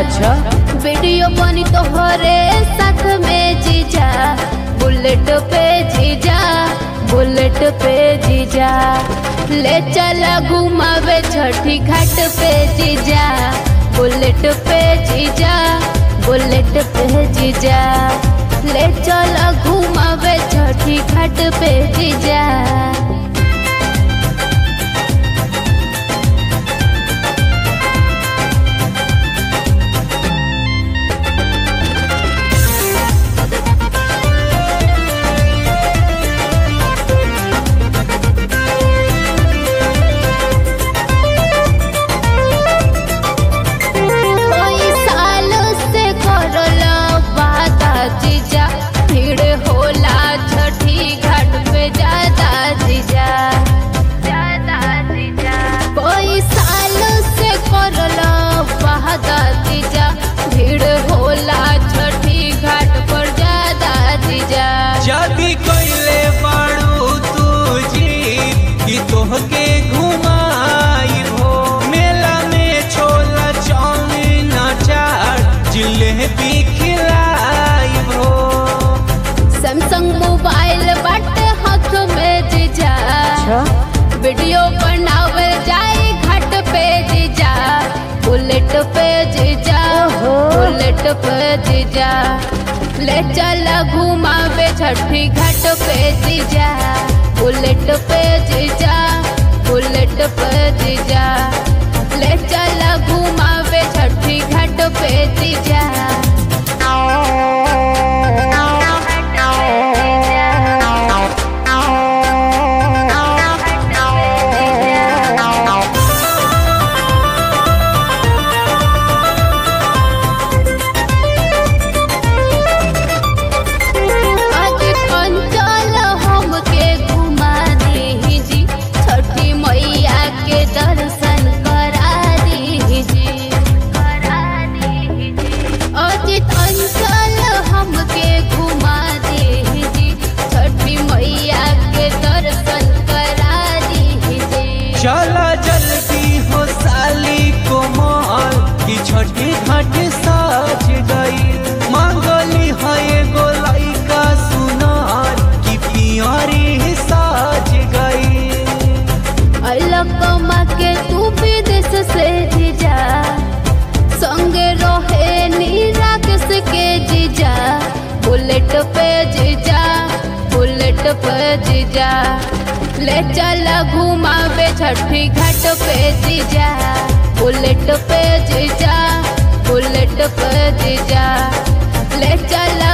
अच्छा वीडियो बनी तोहरे साथ में जीजा बुलेट पे जीजा बुलेट पे जीजा ले चला घुमावे छठी घाट पे जीजा बुलेट पे जीजा बुलेट पे जीजा ले चला घुमावे छठी घाट पे जीजा कोई साल से करल वादा जीजा भीड़ होला छठी घाट पे ज्यादा जीजा ज्यादा जीजा कोई साल से करल वादा जीजा भीड़ होला छठी घाट पर ज्यादा जीजा जदी कइले बाड़ू तू जी कि तोहके घुमाई हो मेला में छोला चाउमीन अचार जिलेबी खिलाई हो सैमसंग मोबाइल बाटे हाथ में जीजा अच्छा वीडियो बनावल जाए घाट पे जीजा बुलेट पे जीजा ओहो। बुलेट पे जीजा ले चला घुमावे छठी घाट पे जीजा बुलेट पे जीजा बुलेट पे जीजा ले चला घुमावे छठी घाट पे जीजा आज कंचल हमके घुमा दीजी छठी मैया के दर्शन करा दीजी करा दीजी आज कंचल हमके घुमा दीजी छठी मैया के दर्शन करा दीजी चला जल्दी हो साली कोमल कि छठी घाट साज गई मांगली है एगो लइका सुनार कि पियरी साज गई अलकमा के तू विदेश से जीजा संगे रहे नीराकेश के जीजा बुलेट पे जीजा बुलेट पे जीजा ले चला घुमावे छठी घाट पे जीजा बुलेट पे जीजा बुलेट पे जीजा ले चला